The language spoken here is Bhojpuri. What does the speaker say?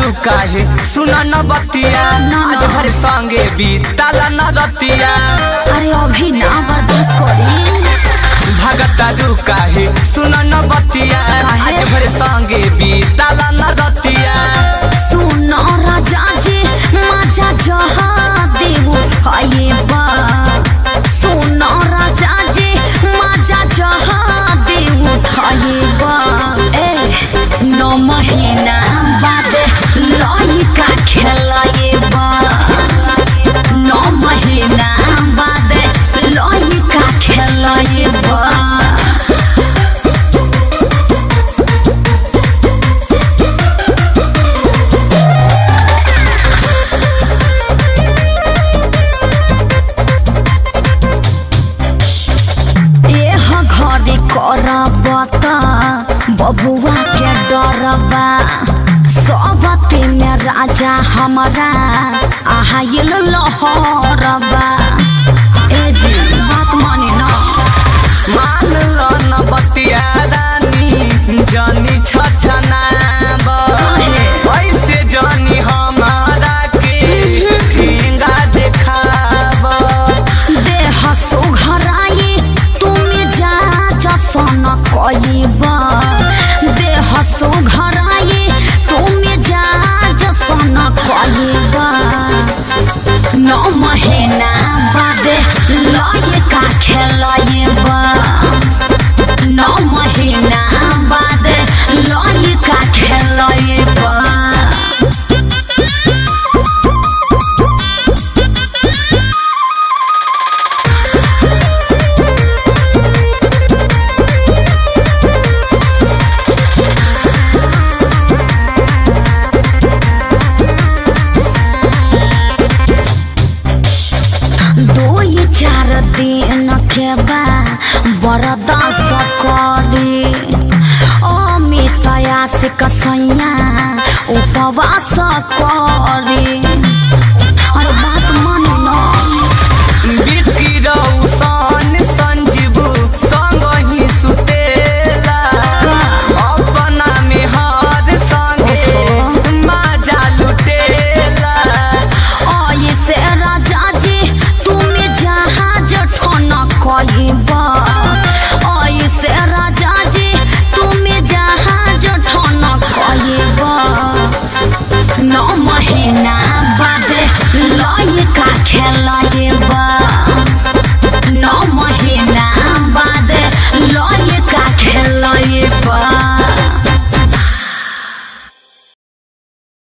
काहे सुन न बतिया आज भर संगे बीतल न रतिया अरे अभी ना बर्दाश्त करी भगता रू काहे सुन न बतिया काहे? आज भर संगे बीतल न रतिया सुन राजा जी मजा जहा देव खाए बा सुन राजा जी मजा जहा देव खाए बा ए नौ महीना बाद लइका खेलाए बा नौ महीना बाद लइका खेलाए बा एह घरे करबत बबुआ के डरबा सबते में राजा हमारा आहाइल लहरबा ए जी बात माने ना मान लो न बतिया रानी जानी छछनाब ऐसे जानी हमारा के ठेंगा देखाब देह सुघराई तुमी जा जसन कइबा देह सुघराई तुमी जा जसन कइबा नौ महीना बादे लइका खेलइबा नौ महीना बादे लइका खेलइबा दो ये चार दिन के बा बरदास करी अमित से कसैया उपवास करी अरे बात मानो ना बिक्की रौशन संजीव संग ही सुतेला अपना में हर संगे मजा लुटेला ऐसे राजा जी तुम्हें जहाज ठोना कहिबा ऐसे राजा जी तुम्हें जहाज ठोना कहिबा नौ महीना बाद लइका खेलाइबा